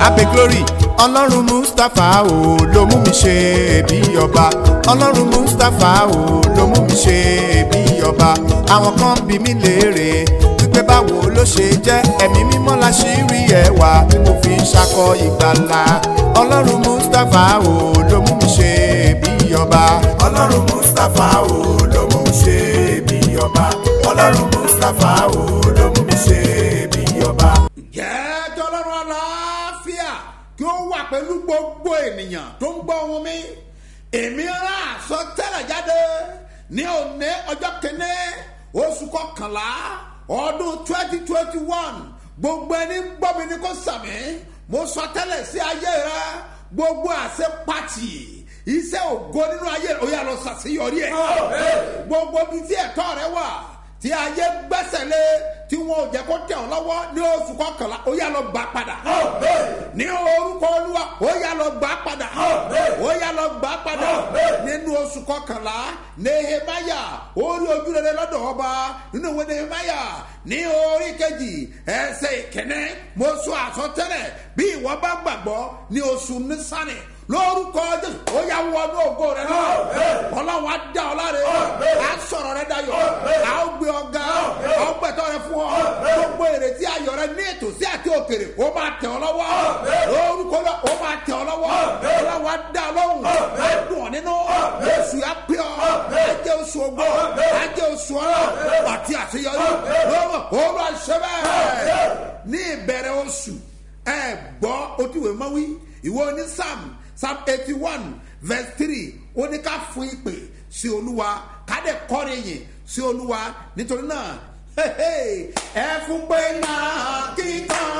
abe glory ọlọ́run mustapha o ló mú mi ṣe bí ọba ọlọ́run mustapha o ló mú mi ṣe bí ọba àwọn kan bí mi léèrè wípé báwo ló ṣe jẹ́ ẹ̀mí mímọ́ la ṣì rí ẹwà tí mo fi ń ṣakọ ìgbàlà ọlọ́run mustapha o ló mú mi ṣe bí ọba ọlọ́run mustapha o ló mú mi ṣe bí ọba ọlọ́run mustapha o ló mú mi ṣe bí ọba. jẹ́ tọ́lọ́run aláfíà kí ó wà pẹ̀lú gbogbo ènìyàn tó ń gbọ́ ohun mi èmi rán àsọtẹ́lẹ̀ jáde ní òní ọjọ́ kìíní oṣù kọkànlá ọdún twenty twenty one gbogbo ẹni ń gbọ́ mi ní kó sàmì mo sọ tẹ́lẹ̀ sí ayé rẹ gbogbo àṣẹ pàtì iṣẹ́ ògo nínú ayé rẹ ó yà lọ ṣàṣeyọrí ẹ̀ gbogbo bíi tí ẹ̀tọ́ rẹ wà tí ayé gbẹ́sẹ̀ lé tí wọn ò jẹ́ kó tẹ̀ ọ́ lọ́wọ́ ní oṣù kọkànlá ó yà lọ gbà padà ní orúkọ olúwa ó yà lọ gbà padà ó yà lọ gbà padà nínú oṣù kọkànlá nehemaya orí ojúrere lọ́dọ̀ ọba nínú ìwé nehemaya ní orí kejì ẹsẹ̀ ìkíní mo sọ àsọtẹ́lẹ̀ bí ìwọ bá gbàgbọ́ ní oṣù nísàlẹ̀ lórúkọ jésù ó yà wọnú ògo rẹ náà ọlọ́run á dá ọ láre á sọ̀rọ̀ rẹ dayọ̀ á gbé ọ̀gá ọgbẹ̀tọ̀ rẹ fún ọ gbogbo èrètí ayọ̀ rẹ ní ètò sí àti òkèrè ó máa tẹ̀ ọ lọ́wọ́ lórúkọ náà ó máa tẹ̀ ọ lọ́wọ́ ọlọ́run á dá ọ lọ́hùn á dùn ọ nínú oṣù yà pé ọ á jẹ́ oṣù ògbó á jẹ́ oṣù ọ̀rọ̀ àti àṣeyọrí lọ́wọ́ olú àṣẹ bẹ́ẹ̀ ní ìbẹ̀rẹ̀ oṣù ẹ gbọ́ otíwèé mọ́wí ìwọ ní sam psalm eighty one verse three ó ní ká fún ìpè sí olúwa ká dẹ̀ kọrin yìn sí olúwa nítorí náà ẹ fún pé náà kíkan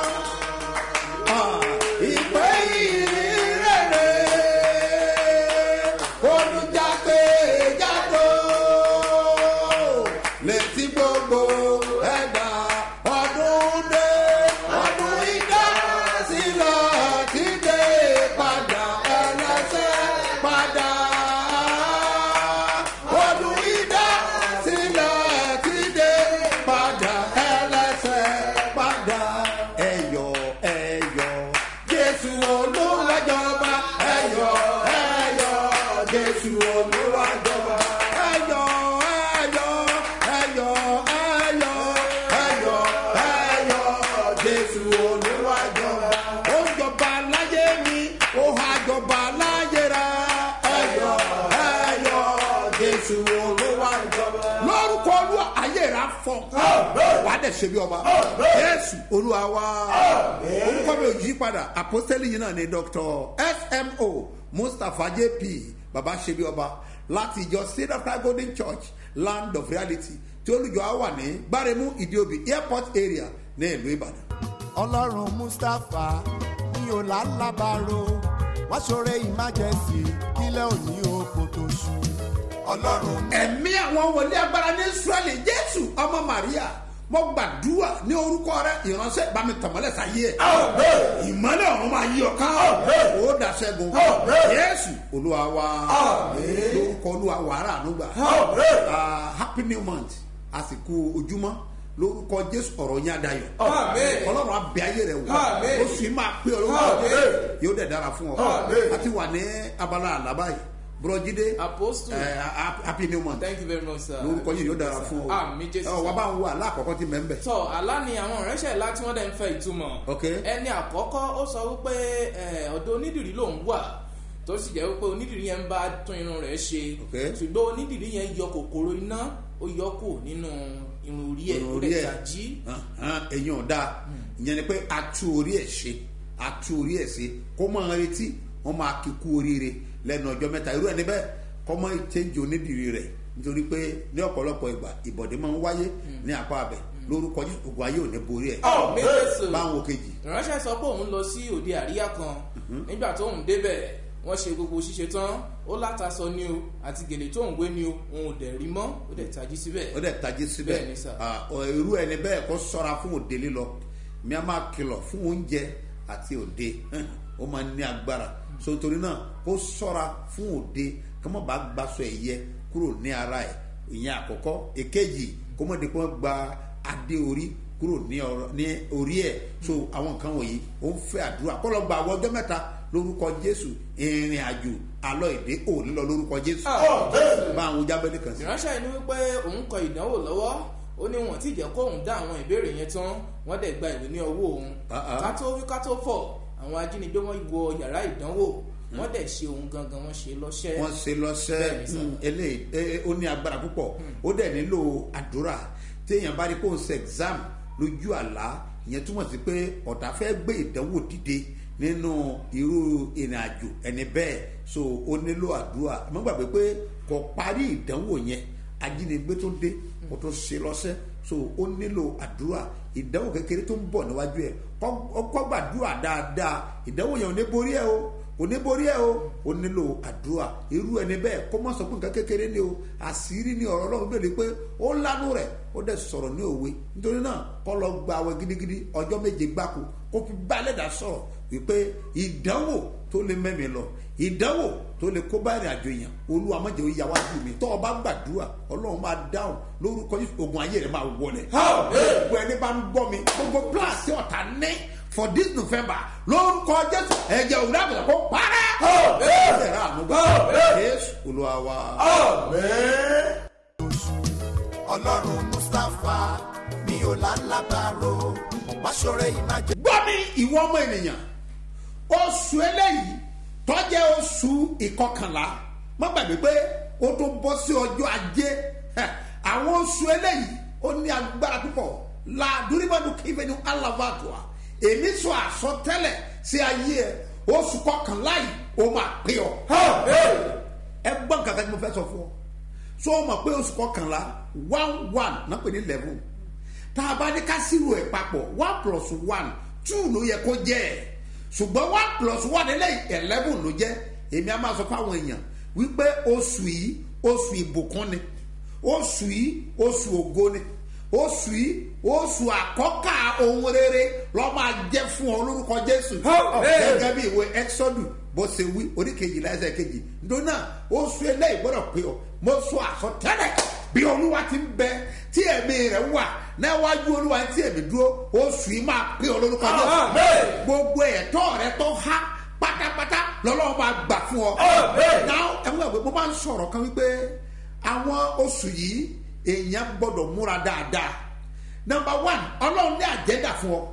ìpè yìí rere olùjáde jáde létí gbogbo ẹ̀dá ọdún dé ọdún ìdásílẹ̀ ti dé padà ẹlẹ́sẹ̀ padà ọdún ìdásílẹ̀ ti dé padà ẹlẹ́sẹ̀ padà ẹ̀yọ̀ ẹ̀yọ̀ jésù olúwàjọba ẹ̀yọ̀ ẹ̀yọ̀ jésù olúwàjọba ẹ̀yọ̀ ẹ̀yọ̀ ẹ̀yọ̀ ẹ̀yọ̀ ẹ̀yọ̀ ẹ̀yọ̀ jésù olúwàjọba ó jọba láyé mi ó ha jọba láyé rẹ ẹ̀yọ̀ ẹ̀yọ̀ jésù olúwàjọba lórúkọ olúwa ayé rẹ afọ wà á dẹ̀ ṣe bí ọba jésù olúwa wa orúkọ mi ò yí padà àpọ́sítélì yìí náà ni dr smo mustapha jp baba ṣe bí ọba láti ìjọ seed of christ golden church land of reality tí olùjọ á wà ní gbáremú ìdíòbí airport area ní ìlú ìbàdàn. ọlọ́run mustapha ní ọ̀làlábàárò wá ṣoore emergency kílẹ̀ òní oko tó ṣú. ọlọ́run ẹ̀mí àwọn wòlíì agbára ní israẹli jésù ọmọ maria mo gbàdúrà ní orúkọ rẹ ìránṣẹ́ bá mi tàmọ́lẹ̀ sáyé ẹ̀ ìmọ́lẹ̀ ọ̀run máa yí ọ ká ó dà sẹ́gun jésù olúwa wa lórúkọ olúwa wàrà ànúgbà Ah, happy new month àsìkò ojúmọ́ lórúkọ jésù ọ̀rọ̀ yín adayọ̀ ọlọ́run abẹ ayé rẹ wò Àmín. oṣù yìí máa pé ọlọ́run Àmín. yóò dẹ̀ dára fún ọ Àmín. àti wà ní abala àlábá yìí bùrọ̀jídé Apostle. eh, happy new month thank you very much sir. lórúkọ yìí yóò dára fún ọ àmì jésù ọ wà bá ń wo àlá àkọ́kọ́ tí mẹ́ ń bẹ̀. tọ àlá ni àwọn ìránṣẹ́ ńlá tí wọ́n dẹ̀ ń fẹ́ ìtumọ̀ Ok. ẹni àkọ́kọ́ ó sọ wípé eh, ọ̀dọ̀ onídìrí lòún wà tó sì jẹ́ wípé onídìrí yẹn ń bá tún irun rẹ̀ ṣe Ok. ṣùgbọ́n onídìrí yẹn yọ kòkòrò iná ó yọ kù nínú irun orí ẹ̀ ó orí dẹ̀ ẹ̀ tají ẹ̀yìn ọ̀dà ìyẹn ni pé a tú orí ẹ̀ ṣe a tú orí ẹ̀ ṣe kó máa retí wọ́n máa kí kú oríire lẹ́nu ọjọ́ mẹ́ta irú ẹni bẹ́ẹ̀ kọ́ mọ́ ìchéǹjì onídìrí rẹ̀ nítorí pé ní ọ̀pọ̀lọpọ̀ ìgbà ìbọ̀dé máa ń wáyé ní apá abẹ lórúkọ Jésù, ògùn ayé ò ní borí ẹ̀ àmì jésù báwọn kejì ìránṣẹ́ sọ pé òun lọ sí òde àríyá kan nígbà tó ń débẹ̀ wọ́n ṣe gbogbo ṣíṣe tán ó látasọ ní o àti gèlè tó ń wé ní o òun ò dẹ̀ rí mọ́ ó dẹ̀ tají síbẹ̀. ó dẹ̀ tají síbẹ̀ Bẹ́ẹ̀ ni sà. Ah, ọ, irú ẹni bẹ́ẹ̀ kó sọ́ra fún òde lílọ mi a máa kìlọ̀ fún oúnjẹ àti òde hàn, ó máa ní agbára so torí náà kó sọ́ra fún òde kí wọ́n bá gbaṣọ ẹ̀yẹ kúrò ní ara ẹ̀ ìyẹn àkọ́kọ́ èkejì kó mọ̀ dípò gba adé orí kúrò ní ọ̀rọ̀ ní orí ẹ̀ so àwọn nǹkan wọ̀nyí ó ń fẹ́ àdúrà kọ́ lọ gba àwọn ọjọ́ mẹ́ta lórúkọ jésù ìrìn àjò alọ́ èdè ò ní lọ lórúkọ jésù bá àwọn jábẹ́lì kan sí. ìránṣẹ́ yìí ní wípé òun kọ ìdánwò lọ́wọ́ ó ní wọn tí jẹ́ kó òun dá àwọn ìbéèrè yẹn tán wọ́n dẹ̀ gba ìwé ní ọwọ́ òun Ah, ah. ká tó wí ká tó fọ̀ àwọn ajínigbé wọn wọ yàrá ìdánwò wọ́n dẹ̀ ṣe òun gangan wọ́n ṣe lọ́ṣẹ́ wọ́n ṣe lọ́sẹ̀ Bẹ́ẹ̀ni sà. mm, eléyìí eh, eh, ó ní agbára púpọ̀ ó dẹ̀ nílò àdúrà téèyàn bá rí kó ń ṣe exam lójú àlá ìyẹn túmọ̀ sí pé ọ̀tá fẹ́ gbé ìdánwò dìde nínú irú ìrìn àjò ẹni bẹ́ẹ̀ so ó nílò àdúrà àmọ́ gbàgbé pé kò parí ìdánwò yẹn ajínigbé tó dé kó tó ṣe lọ́sẹ̀ so ó nílò àdúrà ìdánwò kékeré tó ń bọ̀ níwájú ẹ̀ kọ́ kọ́ gbàdúrà dáadáa ìdánwò yẹn ò ní borí ẹ o kò ní borí ẹ o ó nílò àdúrà irú ẹni bẹ́ẹ̀ kó má sọ pé nǹkan kékeré ni o àṣírí ni ọ̀rọ̀ ọlọ́run bẹ̀rẹ̀ pé ó lánú rẹ̀ ó dẹ̀ sọ̀rọ̀ ní òwe nítorí náà kọ́ lọ gba àwẹ̀ gidigidi ọjọ́ méje gbáko kó fi balẹ̀dà sọ̀rọ̀ wípé ìdánwò tó lè mẹ́mi lọ ìdánwò tó lè kó bá ìrìn àjò yẹn olúwa má jẹ́ ó yà wájú mi tọ́ ọ bá gbàdúrà ọlọ́run máa dáhùn lórúkọ Jésù ogun ayé rẹ̀ máa wọlẹ̀ gbogbo ẹni bá ń gbọ́ mi gbogbo plan tí ọ̀tá ní for this november lórúkọ jésù ẹ̀jẹ̀ òwúrọ̀ àbùsà kó parẹ́. ẹ̀jẹ̀ rà ànúgbà jésù olúwa wa. ọlọ́run mustapha mi ò lálábàárò máṣọ́rẹ́ ìmájẹ. gbọ́ mi ìwọ ọmọ ènìyàn oṣù eléyìí tọ́jẹ́ oṣù ìkọkànlá má gbàgbé pé ó tó bọ́ sí ọjọ́ ajé Heh, àwọn oṣù eléyìí ó ní agbára púpọ́ la duribadu kífẹ́ni alavatua èmi sọ àsọtẹ́lẹ̀ sí ayé ẹ oṣù kọkànlá yìí ó máa pè ọ́ ẹ gbọ́ nǹkan kan tí mo fẹ́ sọ fún ọ so o mọ̀ pé oṣù kọkànlá one one náà pè ní eleven tá a bá ní ká sírò ẹ̀ papọ̀ one plus one two ló yẹ kó jẹ́ ẹ̀ ṣùgbọ́n one plus one eléyìí eleven ló jẹ́ èmi á máa sọ fáwọn èèyàn wípé oṣù yìí oṣù ìbùkún ni oṣù yìí oṣù ògo ni oṣù yìí oṣù àkọ́kà ohun rere lọ́ máa jẹ́ fún ọ lórúkọ jésù gẹ́gẹ́ bí ìwé exodus bó ṣe wí oríkejì láìsẹ̀ kejì nítorí náà oṣù eléyìí gbọ́dọ̀ pé ọ mo sọ àsọtẹ́lẹ̀ bí olúwa ti ń bẹ tí ẹ̀mí rẹ̀ wà níwájú olúwa tí ẹ̀mí dúró oṣù yìí máa pé ọ lórúkọ jésù gbogbo ẹ̀tọ́ rẹ tó há pátápátá lọ́lọ́wọ́ máa gbà fún ọ. náà ẹ̀wọ̀n ẹ̀wọ̀n mo máa ń sọ̀rọ̀ kan wípé àwọn oṣù yìí èèyàn gbọ́dọ̀ múra dáadáa nọmba one ọlọ́run ní àjẹ́dà fún ọ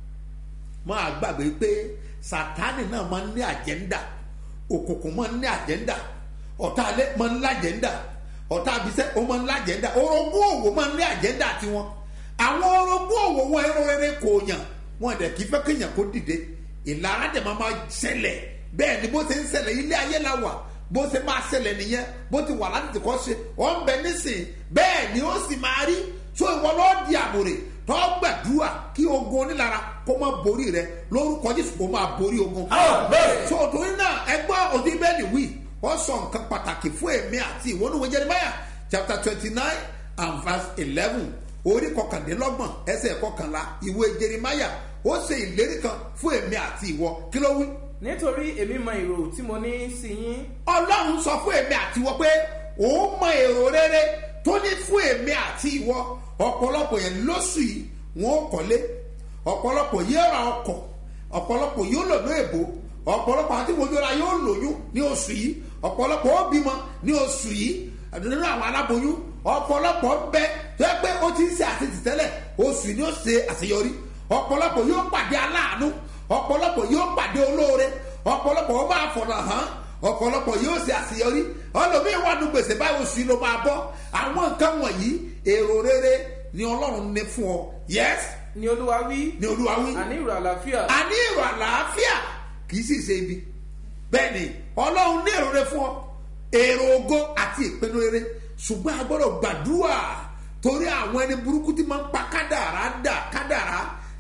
máa gbàgbé pé sátánì náà máa ń ní àjẹ́ndà òkùnkùn máa ń ní àjẹ́ndà ọ̀tá alẹ́ máa ń lájẹ́ndà ọ̀tá abisẹ́ ó máa ń lájẹ́ndà orogún òwò máa ń ní àjẹ́ndà tiwọn àwọn orogún òwò wọn ẹrọ rere kò yàn wọn dẹ̀ kí fẹ́ kéèyàn kó dìde ìlara dẹ̀ máa máa ṣẹlẹ̀ bẹ́ẹ̀ ni bó ṣe ń ṣẹlẹ̀ ilé ayé la wà bó ṣe máa ṣẹlẹ̀ nìyẹn bó ti wà láti kọ́ ṣe ọ̀ ń bẹ nísìn bẹ́ẹ̀ ni ó sì máa rí so ìwọ lọ́ọ́ di àmúre tọ́ gbàdúrà kí ogun onílara kó má borí rẹ lórúkọ jésù kó máa borí ogun. so torí náà ẹgbọ́n òdi bẹ́ẹ̀ni wí wọ́n sọ nǹkan pàtàkì fún èmi àti ìwọ ní ìwé jeremiah chapter twenty nine and verse eleven orí kọkàndínlọ́gbọ̀n ẹsẹ̀ kọkànlá ìwé jeremiah ó ṣe ìlérí kan fún èmi àti ìwọ kí ló wí nítorí èmi mọ èrò tí mo ní sí yín ọlọ́run sọ fún èmi àti ìwọ pé òun mọ èrò rere tó ní fún èmi àti ìwọ ọ̀pọ̀lọpọ̀ yẹn lóṣù yìí wọn ò kọ́lé ọ̀pọ̀lọpọ̀ yóò ra ọkọ̀ ọ̀pọ̀lọpọ̀ yóò lò ní èbó ọ̀pọ̀lọpọ̀ àti mojúra yóò lóyún ní oṣù yìí ọ̀pọ̀lọpọ̀ ó bímọ ní oṣù yìí nínú àwọn aláboyún ọ̀pọ̀lọpọ̀ bẹ tó yẹ pé ó ti ń ṣe àṣetì tẹ́lẹ̀ oṣù yìí ni ó ṣe àṣeyọrí ọ̀pọ̀lọpọ̀ yóò pàdé aláàánú ọ̀pọ̀lọpọ̀ yóò pàdé olóore ọ̀pọ̀lọpọ̀ ó máa fọ̀nà hàn ọ̀pọ̀lọpọ̀ yóò ṣe àṣeyọrí ọlọ́mìn wà nù gbèsè báyìí oṣù yìí ló máa bọ́ àwọn nǹkan wọ̀nyí èrò rere ni ọlọ́run ní fún ọ yes ni olúwa wí ni olúwa wí àní ìrò àlàáfíà a ní èrò àlàáfíà kì í sì ṣe ibi bẹ́ẹ̀ ni ọlọ́run ní èrò rere fún ọ èrò ògo àti ìpinnu rere ṣùgbọ́n a gbọ́dọ̀ gbàdúrà torí àwọn ẹni burúkú tí máa ń pa kádàrá dà kádàrá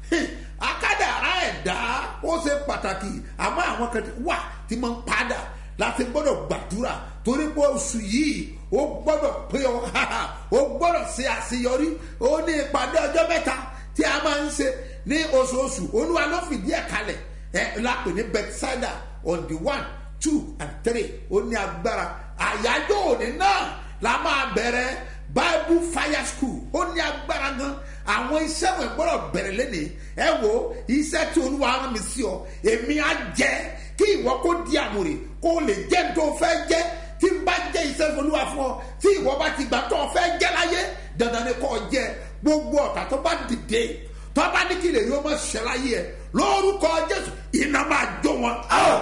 akádàrá ẹ̀dá ó ṣe pàtàkì àmọ́ àwọn kan wà tí máa ń padà láti gbọ́dọ̀ gbàdúrà torí pé oṣù yìí ó gbọ́dọ̀ pé ọ ó gbọ́dọ̀ ṣe àṣeyọrí ó ní ìpàdé ọjọ́ mẹ́ta tí a máa ń ṣe ní oṣooṣù olúwa ló fìdí ẹ̀ kalẹ̀ ẹ̀ lápè ní bethsaida on the one two and three ó ní agbára àyájọ́ òní náà la máa bẹ̀rẹ̀ bible fire school ó ní agbára gan àwọn iṣẹ́ wọn gbọ́dọ̀ bẹ̀rẹ̀ lẹ́nìí ẹ wo iṣẹ́ tí olúwa rán mi sí ọ èmi á jẹ́ kí ìwọ kó di àmúrè kó o lè jẹ́ ní tó o fẹ́ jẹ́ tí n bá jẹ́ iṣẹ́ olúwa fún ọ tí ìwọ bá ti gbà tó o fẹ́ jẹ́ láyé dandan ni kò jẹ́ gbogbo ọ̀tá tó bá dìde tó bá ní kí lè yóò máa ṣẹ láyé ẹ lórúkọ jésù iná máa jó wọn.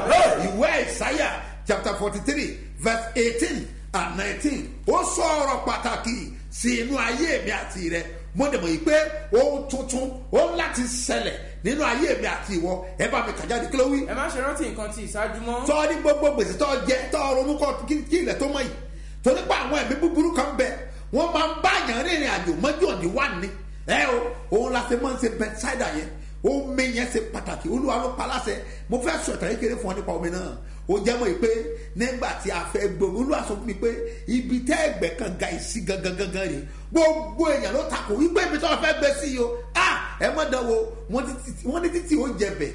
ìwé ìsáyà chapter forty three verse eighteen and nineteen ó sọ ọ̀rọ̀ pàtàkì sí inú ayé mi àti rẹ mo dẹ̀ mọ̀ yìí pé ohun tuntun ó ń láti ṣẹlẹ̀ nínú ayé mi àti ìwọ ẹ bá mi kà jáde kí ló wí ẹ má ṣe rántí nǹkan ti ìṣáájú mọ́ tọ́ ní gbogbo gbèsè tọ́ jẹ tọ́ ronú kọ́ kí kí ilẹ̀ tó mọ̀ yìí torí pé àwọn ẹ̀mí búburú kan bẹ wọ́n máa ń bá àyàn rìnrìn àjò mọ́jú òní wà ní ẹ o òun la ṣe máa ń ṣe bẹ́sáìdà yẹn omi yẹn ṣe pàtàkì olúwa ló pa láṣẹ mo fẹ́ sọ ìtàn kékeré fún ọ nípa omi náà ó jẹ́ mọ́ yìí pé nígbà tí a fẹ́ gbòòrò olúwa sọ fún mi pé ibi tẹ́ ẹgbẹ́ kan ga ìsí gangan gangan rè gbogbo èèyàn ló takò wípé ibi tí wọ́n fẹ́ gbé sí yìí o ah ẹ mọ̀ dán wo wọ́n ní títì ó jẹ bẹ̀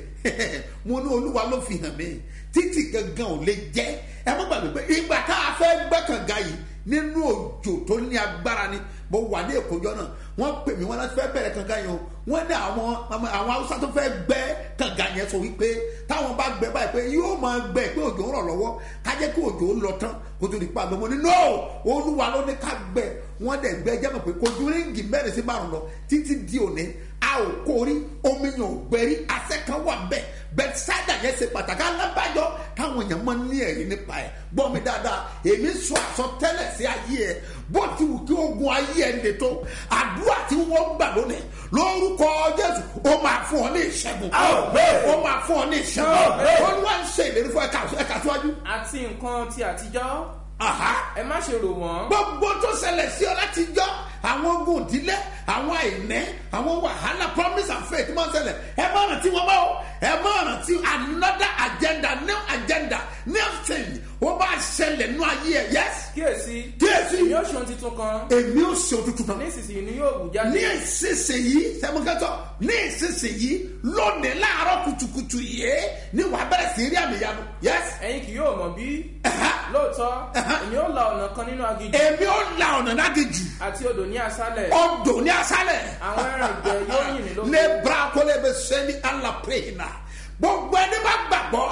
mo ní olúwa ló fi hàn mí títì gangan ò lè jẹ́ ẹ mọ̀ gbàgbé pé ìgbà tá a fẹ́ gbẹ́ kànga yìí nínú òjò tó ní agbára ni mo wà ní èkójọ náà wọ́n pè mí wọ́n láti fẹ́ bẹ̀rẹ̀ kànga yẹn o wọ́n ní àwọn àwọn haúsá tó fẹ́ gbẹ́ kànga yẹn sọ wípé táwọn bá gbẹ́ báyìí pé yóò máa gbẹ́ pé òjò ń rọ̀ lọ́wọ́ kájẹ́ kí òjò ń lọ tán kó tó di pa àgbẹ̀ mo ní no olúwa ló ní ká gbẹ́ wọ́n dẹ̀ gbẹ́ jẹ́ mọ̀ pé kojú ríngì mẹ́rin sí márùn lọ títí di òní a ò kórí omi yàn ò gbẹ́rí asẹ́ kan wà bẹ́ẹ̀ bẹ́ẹ̀ sáyà yẹn ṣe pàtàkì alábàjọ táwọn èèyàn máa ń ní ẹ̀rí nípa ẹ̀ gbọ́ mi dáadáa èmi sọ àsọtẹ́lẹ̀ sí ayé ẹ̀ bó ti wù kí ogun ayé ẹ̀ lè tó àdúrà tí wọ́n gbà lónìí lórúkọ jésù ó máa fún ọ ní ìṣẹ́gun ó máa fún ọ ní ìṣẹ́gun olúwa ń ṣe ìlérí fún ẹ̀ka ẹ̀ka síwájú. àti nǹkan ti àtijọ́ Aha ẹ má ṣe rò wọ́n gbogbo tó ṣẹlẹ̀ sí ọ láti jọ àwọn ogun ìdílé àwọn àìní àwọn wàhálà promise and faith máa ń ṣẹlẹ̀ ẹ má rántí wọn bá o ẹ má rántí another agenda new agenda new thing ó bá ṣẹlẹ̀ nú ayé ẹ yes kíyèsí Kíyèsí. èmi ó ṣe ohun tuntun kan èmi ò ṣe òtútù náà nísinsìnyí ni yóò wù jáde ní ìsinsìnyí sẹ́mukẹ́tọ̀ ní ìsinsìnyí lónìí láàárọ̀ kùtùkùtù yìí ni wàá bẹ̀rẹ̀ sí rí àmì ìyanu yes ẹ̀yin kì yóò mọ̀ bí lóòótọ́ èmi ó la ọ̀nà kan nínú aginjù èmi ò la ọ̀nà lágejù àti odò ní aṣálẹ̀ ọdọ ní asálẹ̀. àwọn ẹran ìgbẹ́ yóò yìn mí lókè. ní brakole bẹ sẹ́ni alapẹ̀yìnà gbogbo ẹni bá gbàgbọ́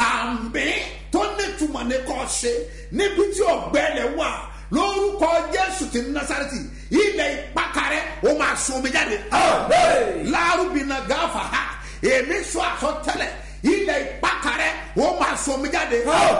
àmì tó nítumọ̀ ní kò ṣe níbi tí ọ̀gbẹ́lẹ̀ wà lórúkọ jésù ti nasareti ilẹ̀ ìpàkàrẹ́ ó máa sun omi jáde. lárúbìnà gáfà ha èmi sọ àsọtẹ́lẹ̀ ilẹ̀ ìpàkàrẹ́ ó máa sun omi jáde.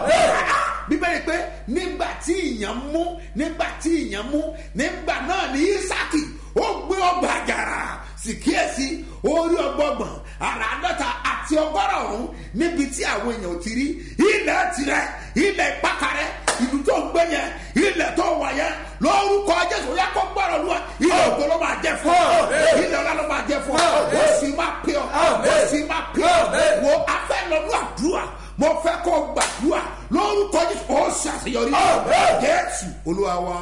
bíbélì pé nígbà tí ìyàn mú nígbà tí ìyàn mú nígbà náà ní isaki ó gbé ọgbà àjàrà sì kíyèsí orí ọgbọgbọn àràádọ́ta àti ọgọ́rọ̀ ọ̀hún níbi tí àwọn èèyàn ò ti rí ilẹ̀ tirẹ̀ ilẹ̀ ìpàkàrẹ́ ìlú tó ń gbé yẹn ilẹ̀ tó wà yẹn lórúkọ jésù yẹ kó gbọ́dọ̀ lu wa ilẹ̀ ògbó ló máa jẹ fún ọ ilẹ̀ ọlá ló máa jẹ fún ọ ó sì máa pè ọ ó sì máa pè ọ wo afẹ́ lọ́dún àdúrà mo fẹ́ kó gbàdúrà lórúkọ jésù ó ṣàṣeyọrí jésù olúwa wa.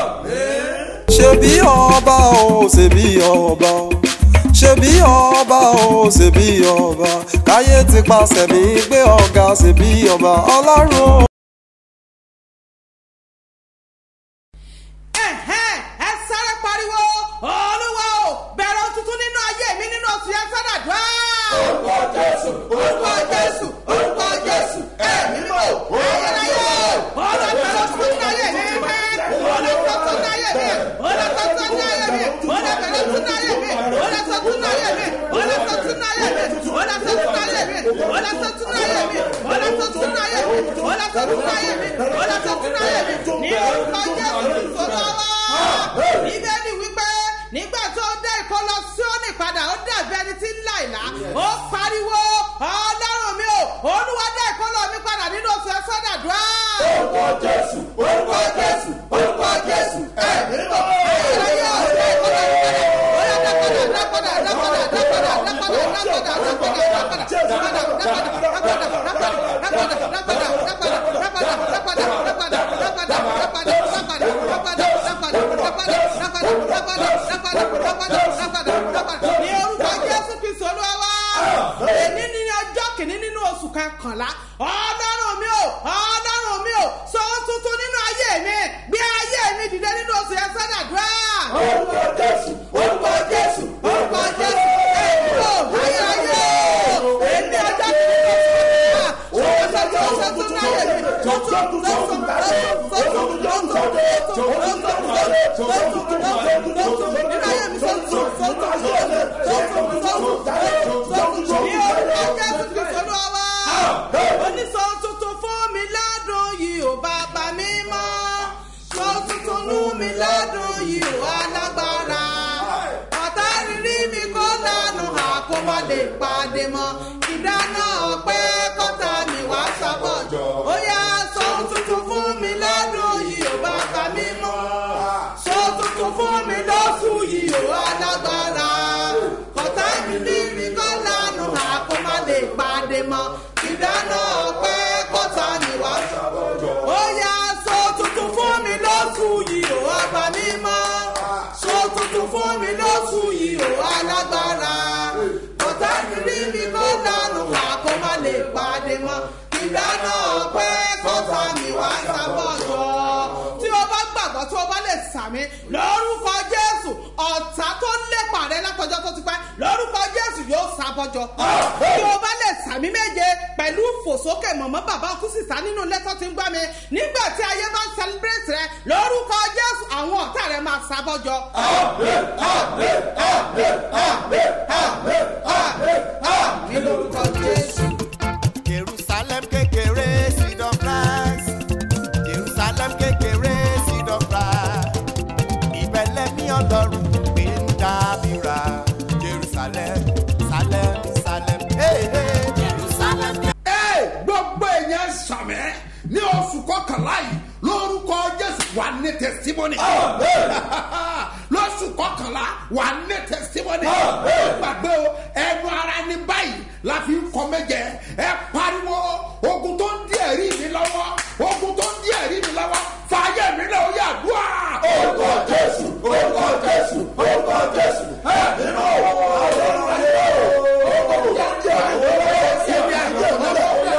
ṣebí ọba o ṣebí ọba o ṣebí ọba o ṣebí ọba káyé ti pàṣẹ mi gbé ọ̀gá ṣebí ọba ọlọ́run o. ẹ̀hẹ́n, ẹ sáré pariwo olúwa o bẹ̀rẹ̀ ohun tuntun nínú ayé mi nínú oṣù yẹn sádàdúrà. orúkọ jésù orúkọ jésù orúkọ jésù ẹ̀mí mọ̀ ayẹyẹ ọ̀rọ̀ bẹ̀rẹ̀ ohun tuntun nínú ayé mi ọ̀rọ̀ tuntun nínú ayé mi ọ̀rọ̀ tuntun nínú ayé mi ọ̀rọ̀ bẹ̀rẹ̀ tuntun nínú ayé mi ọ̀rọ̀ tuntun nínú ayé mi ọ̀rọ̀ tuntun nínú ayé mi ọ̀rọ̀ tuntun nínú ayé mi ọ̀rọ̀ tuntun nínú ayé mi ọ̀rọ̀ tuntun nínú ayé mi ọ̀rọ̀ tuntun nínú ayé mi ọ̀rọ̀ tuntun nínú ayé mi ní orúkọ jésù sọ̀rọ̀ wá bíbélì wípé nígbà tó dé ìkọlọ síónì padà ó dàbí ẹni tí ń là ìlà ó pariwo ọlọ́run mi ò olúwa dé ìkọlọ mi padà nínú oṣù ẹ̀sọ́ dàdúrà. orúkọ jésù orúkọ jésù orúkọ jésù ẹ̀mí mọ́ ayẹyẹ ọ̀dẹ́ ìkọlọ mi padà ó yà dápadà dápadà dápadà dápadà dápadà dápadà dápadà dápadà ní orúkọ jésù kristu olúwa èmi ní ọjọ́ kìíní nínú oṣù kọkànlá ọlọ́run mi ò ọlọ́run mi ò sọ ohun tuntun nínú ayé mi gbé ayé mi dìde nínú oṣù yẹn sọ́dà orúkọ jésù orúkọ jésù orúkọ jésù ẹ̀mí o ayé ayé o èmi ọjọ́ kìíní tó ti wá ṣòwò ṣètò ṣètò náà yẹ mi tó tún tó tún tó tún tó tún tó tún tó tún tó tún tó tún tó tún tó tún nínú ayé mi tó tún tó tún tó tún tó tún tó tún tó tún ní orúkọ jésù kìí sọ́nù ọwọ́ oníṣọ́ tuntun fún mi ládùn yìí ò bàbá mi mọ́ sọ tuntun nú mi ládùn yìí ò alágbára ọ̀tá rírí mi kó lánàá àkómọ́ lè pàdé mọ́ ìdáná ọ̀pẹ́ kọ́tà mi wá sábọ̀jọ́ ó yá sọ tuntun fún mi ládùn yìí ò bàbá mi mọ́ sọ tuntun fún mi lọ́sù yìí ò alágbára ọ̀tá rírí mi kó lánàá àkómọ́ lè pàdé mọ́ ìdáná ọ̀pẹ́ kọ́tà mi wá sábọ̀jọ́ ó yá sọ tuntun fún mi lọ́sù yìí ò ọba mímọ́ sọ tuntun fún mi lọ́sù yìí ò alágbára ọ̀tá rírí mi kó dànù àkó má lè pàdé mọ́ ìdáná ọ̀pẹ́ kọ́tà mi wá sábọ̀jọ́ tí o bá gbàgbọ́ tí o bá lè sàmì lórúkọ jésù ọ̀tá tó lépa rẹ látọjọ́ tó ti pẹ́ lórúkọ jésù yóò sábọ́jọ́ tí o bá lè sàmì méje pẹ̀lú fòsókè mọ̀mọ́ bàbá kú sísá nínú lẹ́tọ́ tí ń gbá mi nígbà tí ayé bá ń celebrate rẹ lórúkọ jésù àwọn ọ̀tá rẹ máa sábọ́jọ́. ní lórúkọ jésù. jerusalem kékeré seed of rice jerusalem kékeré seed of rice ìbẹ̀lẹ̀ mi ọlọ́run gbé ń dábìrà jerusalem salem salem hey, hey. jerusalem. Ẹ, gbogbo èèyàn sàmẹ́ ní oṣù kọkànlá yìí lórúkọ jésù wà ní tẹsítímọ́nì. lóṣù kọkànlá wà ní tẹsítímọ́nì. gbàgbé o ẹnu ara ní báyìí la fi ń kọ méje ẹ pariwo ogun tó ń di ẹ̀rí mi lọ́wọ́ ogun tó ń di ẹ̀rí mi lọ́wọ́ fàáyé mi náà ó yà dùn à. orúkọ jésù orúkọ jésù orúkọ jésù ẹ nínú ọlọ́run ayé o ogun tó ń di ẹ̀rí mi lọ́wọ́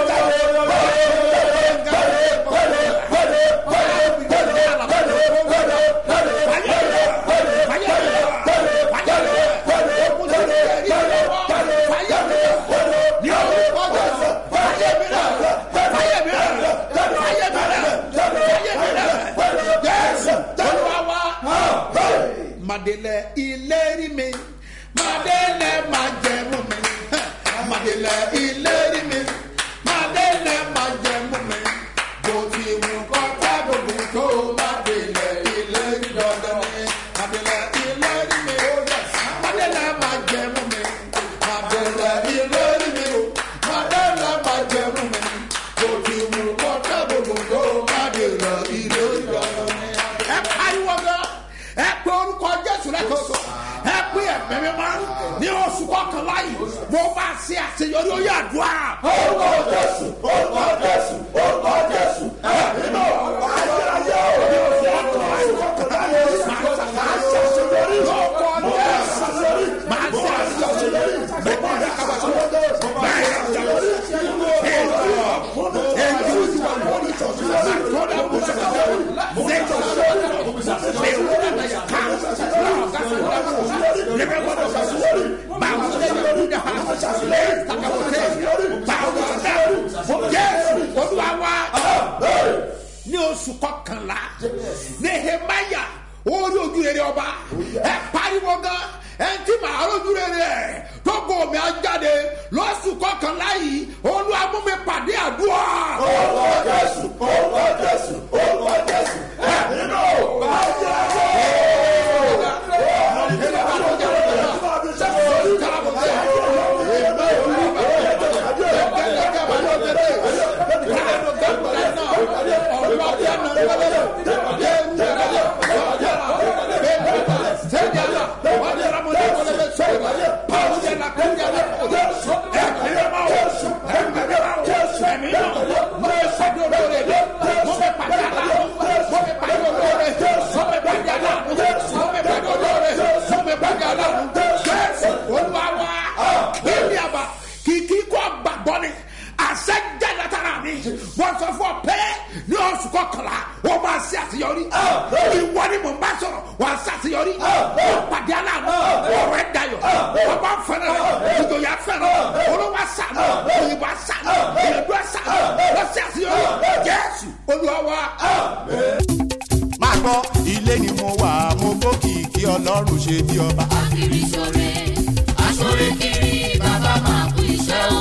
Madele ìlérí mi, Madele májẹ̀mú mi, Madele ìlérí mi, Madele májẹ̀mú mi, bó ti wù kọ́ tábìlì tó Madele ìlérí dandan ni, Madele ìlérí mi, Madele májẹ̀mú mi, Madele ìlérí mi, Madele májẹ̀mú mi, bó ti wù kọ́ tábìlì tó Madele ìlérí dandan ni. Ẹ pariwo gan ẹ pé orúkọ jésù lẹ́kọ̀ọ́ ẹ pé ẹ̀mí mi máa ní oṣù kọkànlá yìí mo bá ṣe àṣeyọrí ó yà dùn à. orúkọ jésù orúkọ jésù orúkọ jésù ẹ̀mí náà ayérayé o ní oṣù kọkànlá yìí máa ṣe àṣeyọrí orúkọ jésù máa ṣe àṣeyọrí bẹ́ẹ̀ ni ká bá ṣe bẹ́ẹ̀ ni ká bá ṣe ní oṣù kọkànlá nehemaya orí ojú rere ọba ẹ pariwo gan ẹ ti máa rojú rere ẹ tó kò mí ajáde lọ́sù kọkànlá yìí olúwa mú mi pàdé àdúrà. orúkọ jésù orúkọ jésù orúkọ jésù ẹ nínú Jerusalem pàdé aláàánú ọ̀rọ̀ ẹ̀ dayọ̀ ọba fẹ́rẹ̀ rẹ̀ ìjòyà fẹ́rẹ̀ olówó sànù òyìnbó sànù ìyẹ̀dú sànù lọ́sẹ̀ àṣeyọrí jésù olúwa wa. máa gbọ́ ilé ni mo wà mo gbókì kí ọlọ́run ṣe bí ọba. akiri sore asore kiri bàbá máa kú iṣẹ́ o.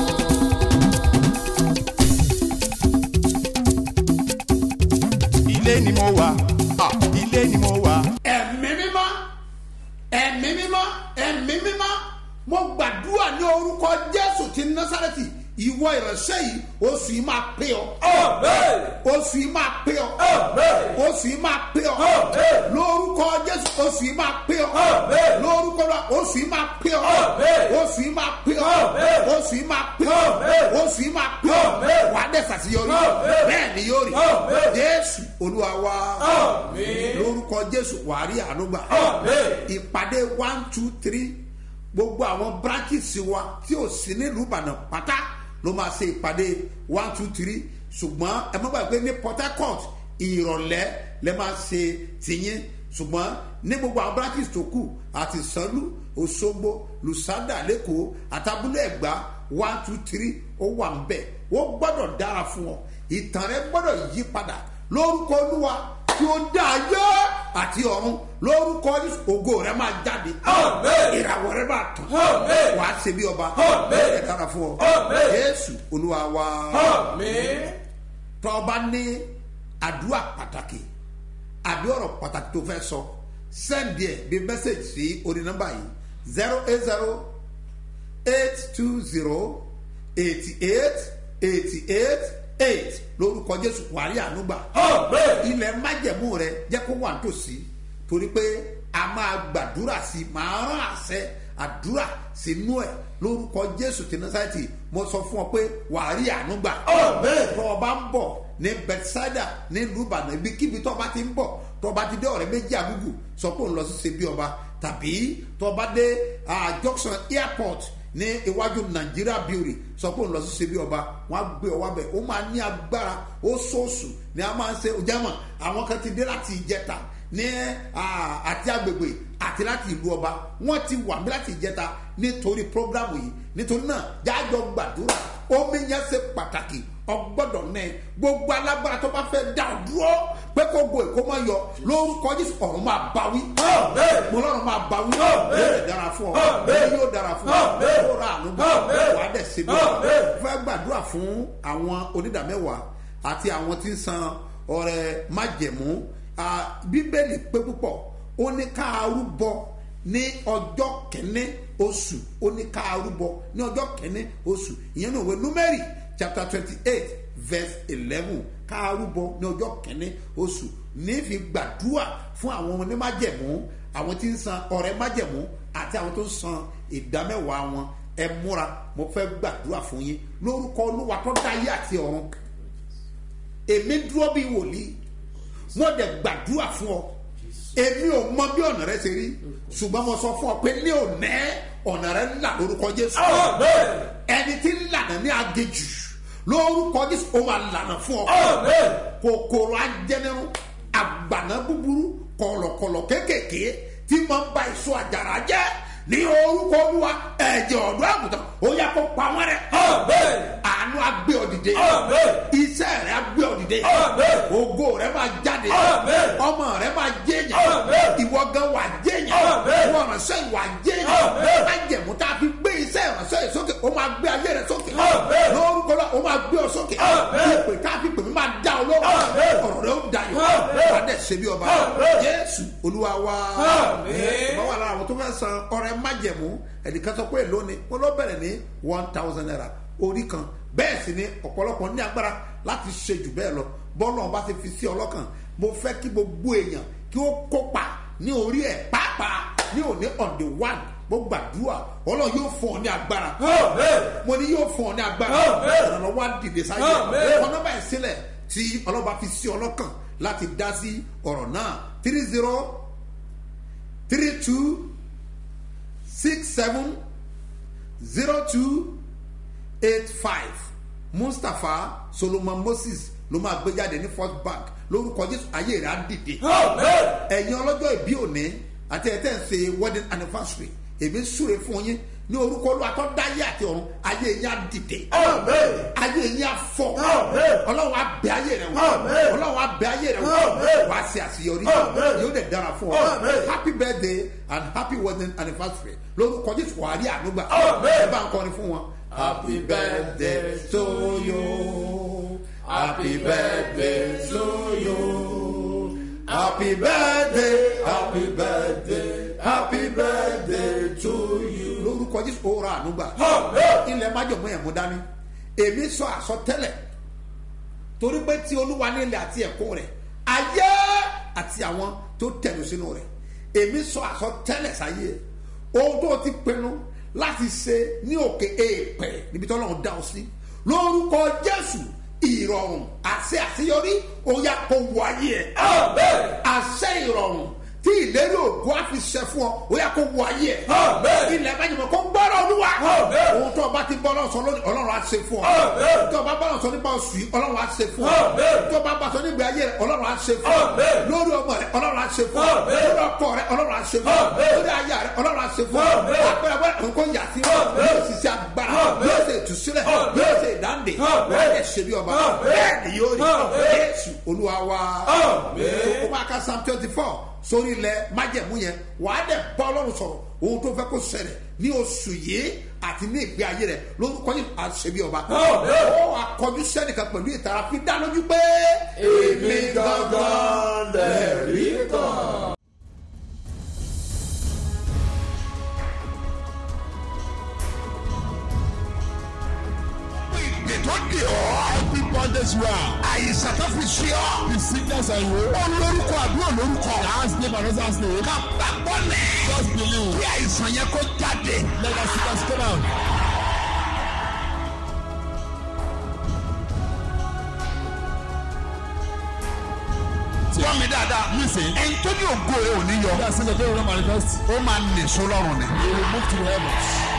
ilé ni mo wà ah, ilé ni mo wà. ẹ̀mí mímọ́ ẹ̀mí mímọ́ ẹ̀mí mímọ́ mo gbàdúrà ní orúkọ jésù ti násàrẹ́tì ìwọ ìránṣẹ́ yìí oṣù yìí máa pé ọ oṣù yìí máa pé ọ oṣù yìí máa pé ọ lórúkọ jésù oṣù yìí máa pé ọ lórúkọ náà oṣù yìí máa pé ọ oṣù yìí máa pé ọ oṣù yìí máa pé ọ oṣù yìí máa pé ọ wàá dẹ̀ sàṣeyọrí bẹ́ẹ̀ ni yóò rí jésù olúwa wa lórúkọ jésù wàá rí àánú gbà ìpàdé one two three gbogbo àwọn branches wa tí ò sí nílùú ìbàdàn pátá ló máa ṣe ìpàdé one two three ṣùgbọ́n ẹ má gbàgbé ní port harcourt ìrọ̀lẹ́ lẹ́ máa ṣe tìyín ṣùgbọ́n ní gbogbo àwọn branches tó kù àti sanlu òṣogbo lusada lẹ́kọ̀ọ́ àtàbúlé ẹ̀gbá one two three ó wà ń bẹ̀ wọ́n gbọ́dọ̀ dára fún ọ ìtàn rẹ gbọ́dọ̀ yí padà lórúkọ olúwa tí ó dá ayé àti ọ̀run lórúkọ Jésù, ògo rẹ máa jáde ìràwọ̀ rẹ máa tàn wà á ṣe bí ọba ẹ̀ dára fún ọ jésù olúwa wa tọ́ ọba ní àdúrà pàtàkì àbí ọ̀rọ̀ pàtàkì tó fẹ́ sọ sẹ́ndì ẹ̀ bí mẹ́sẹ̀gì sí orí nọ́mbà yìí zero eight zero eight two zero eighty eight eighty eight eight lórúkọ jésù wàrí ànúgbà ilẹ̀ májẹ̀mú rẹ jẹ́ kó wà nítòsí torí pé a máa gbàdúrà sí i máa rán àṣẹ àdúrà sínú ẹ̀ lórúkọ jésù tí nasaiti mo sọ fún ọ pé wàrí ànúgbà tó o bá ń bọ̀ ní bethsaida ní lùbànà ibikíbi tó o bá ti ń bọ̀ tó o bá ti dé ọ̀rẹ́ méjì àgùgù sọ pé òun lọ sí ṣebí ọba tàbí tó o bá dé ah, junction airport ní iwájú nàìjíríà bíórì sọ pé òun lọ sí ṣebí ọba wọn á gbé ọwọ́ bẹ̀ ó máa ní agbára ó sọ̀ọ̀sù ni a máa ń ṣe ojàmọ̀ àwọn kan ti dé láti ìjẹta ní ah, àti agbègbè àti láti ìlú ọba wọn ti wà mí láti ìjẹta nítorí programu yìí nítorí náà jájọ gbàdúrà omi yẹn ṣe pàtàkì ọgbọ́dọ̀ náà gbogbo alágbára tó bá fẹ́ dá ọ dúró pé kó go èkó máa yọ lórúkọ jésù ọ̀run máa bá wí mo lọ́run máa bá wí yóò dára fún ọ yóò dára fún ọ yóò ra àánú bá wàá dẹ̀ ṣe bí ọ fẹ́ gbàdúrà fún àwọn onídàmẹ́wàá àti àwọn tí ń san ọrẹ májẹ̀mú Ah, bíbélì pé púpọ̀ ó ní ká arúbọ ní ọjọ́ kẹ́ní oṣù ó ní ká arúbọ ní ọjọ́ kẹ́ní oṣù ìyẹn náà wẹ númẹ́rì chapter twenty eight verse eleven ká arúbọ ní ọjọ́ kẹ́ní oṣù nífi gbàdúrà fún àwọn ọmọ ní májẹ̀mú àwọn tí ń san ọ̀rẹ́ májẹ̀mú àti àwọn tó ń san ìdámẹ́wàá wọn ẹ múra mo fẹ́ gbàdúrà fún yín lórúkọ olúwa tó dáyé àti ọ̀run èmi dúró bíi wòlíì wọ́n dẹ̀ gbàdúrà fún ọ èmi ò mọ bí ọ̀nà rẹ ṣe rí ṣùgbọ́n mo sọ fún ọ pé ní òní ọ̀nà rẹ ńlá lórúkọ jésù ẹni tí ń lànà ní agejù lórúkọ jésù ó máa lànà fún ọ kòkòrò ajẹnirun àgbàná búburú kọlọkọlọ kéékèèké tí máa ń ba èso àjàrà jẹ ní orúkọ olúwa ẹ̀jẹ̀ ọ̀dọ́ àgùntàn ó yẹ kó pa wọ́n rẹ̀ àánú agbé ọ̀dìdẹ iṣẹ́ rẹ̀ agbé ọ̀dìdẹ ògo rẹ̀ máa jáde ọmọ rẹ̀ máa jẹ́yàn ìwọ gan wà jẹ́yàn ìwọ ìránṣẹ́ ìwà jẹ́yàn májẹ̀mú tá a fi gbé iṣẹ́ ìránṣẹ́ yìí sókè ó máa gbé ayé rẹ̀ sókè lórúkọ lọ ó máa gbé ọ sókè ìpè tá a fi pè mí máa dá ọ lọ́wọ́ ọ̀rọ̀ rẹ̀ ó dayọ̀ wà á dẹ̀ ṣe bí ọba jésù olúwa wa ọba wà lára àwọn tó fẹ́ san ọrẹ májẹ̀mú ẹnìkan sọ pé lónìí wọn lọ bẹ̀rẹ̀ ní one thousand naira orí kan bẹ́ẹ̀ sì ni ọ̀pọ̀lọpọ̀ ní agbára láti ṣe jù bẹ́ẹ̀ lọ bọ́ọ̀lù ọba ti fi sí ọlọ́kàn mo fẹ́ kí gbogbo èèyàn kí ó kópa ní orí ẹ̀ pàápàá ní òní on the one mo gbàdúrà ọlọ́run yóò fún ọ ní agbára mo ní yóò fún ọ ní agbára ìrànlọ́wọ́ á dìde sáyé ọkọ̀ nọ́mbà ẹ̀ sílẹ̀ tí ọlọ́ba fi sí ọlọ́kàn láti dá sí ọ̀rọ̀ náà three zero three two six seven zero two eight five mustapha solomon moses ló máa gbé jáde ní first bank lórúkọ jésù ayé rẹ̀ á dìde ẹ̀yin ọlọ́jọ́ ìbí òní àti ẹ̀ tẹ́ ń ṣe wedding anniversary èmi súre fún yín ní orúkọ olú atọ́dáyé àti ọ̀run ayé yín á dìde ayé yín á fọ ọlọ́run á bẹ ayé rẹ wò ọlọ́run á bẹ ayé rẹ wò wá sí àṣeyọrí yóò dẹ̀ dára fún ọ happy birthday and happy wedding anniversary lórúkọ jésù wàá rí ànúgbà ẹ bá ń kọrin fún wọn. happy birthday to you happy birthday to you happy birthday happy birthday happy birthday to you. lórúkọ jésù ó ra ànúgbà ilẹ̀ májọ̀mọ́ ẹ̀ mú dání èmi sọ àsọtẹ́lẹ̀ torí pé tí olúwa ní ilẹ̀ àti ẹ̀kọ́ rẹ̀ ayé àti àwọn tó tẹ̀lé sínú rẹ̀ èmi sọ àsọtẹ́lẹ̀ sáyé ohun tó ti pinnu láti ṣe ní òkè èèpẹ̀ níbi tí ọlọ́run dá ọ sí lórúkọ jésù ìrọ̀rùn àṣẹ àṣeyọrí ó yá kó wáyé ẹ̀ àṣẹ ìrọ̀rùn tí ìlérí ògo á fi ṣẹ fún ọ ó yá kó wáyé ẹ̀ ilẹ̀ májèmọ̀ kó gbọ́rọ̀ olúwa ohun tó o bá ti bọ́ lọ́sọ lónìí ọlọ́run á ṣe fún ọ tó o bá bá lọ́sọ nípa oṣù yìí ọlọ́run á ṣe fún ọ tó o bá bá sọ nígbà ayé rẹ ọlọ́run á ṣe fún ọ lórí ọmọ rẹ ọlọ́run á ṣe fún ọ lórí ọkọ rẹ ọlọ́run á ṣe fún ọ lórí aya rẹ ọlọ́run á ṣe fún ọ àpẹẹrẹ bẹ́ẹ̀ nǹkan yà sí ọ yóò sì ṣe agbára yóò ṣe ìtúsílẹ̀ yóò ṣe ìdáǹdè wọ́n yẹ ṣe bí ọba bẹ́ẹ̀ ni yóò rí jésù olúwa wa ó máa ka psalm twenty four sórí ilẹ̀ májẹ̀mú yẹn wàá dẹ̀ bá ọlọ́run sọ̀rọ̀ ohun tó fẹ́ kó ṣẹlẹ̀ ní oṣù yìí àti ní ìgbé ayé rẹ̀ lórúkọ yìí àṣẹbí ọba ó akọjú sẹ́nìkan pẹ̀lú ìtara fi dá lójú pé èmi gangan lẹ̀rí kan. ìgbè tó dè ọ́. every bondage you are. àyíṣà tó fi ṣe ọ́. the sickness and you. ó lórúkọ àbí ò lórúkọ. last name and last name. ká gbàgbọ́ lẹ̀. just believe. kí àìsàn yẹn kó jáde. let us see us come out. gbọ́ mi dáadáa. listen. ẹni tó ní ògo ẹ ò ní yọ. that's the day we manifest. ó máa nìṣó lọ́rùn ni. he will move to the heavens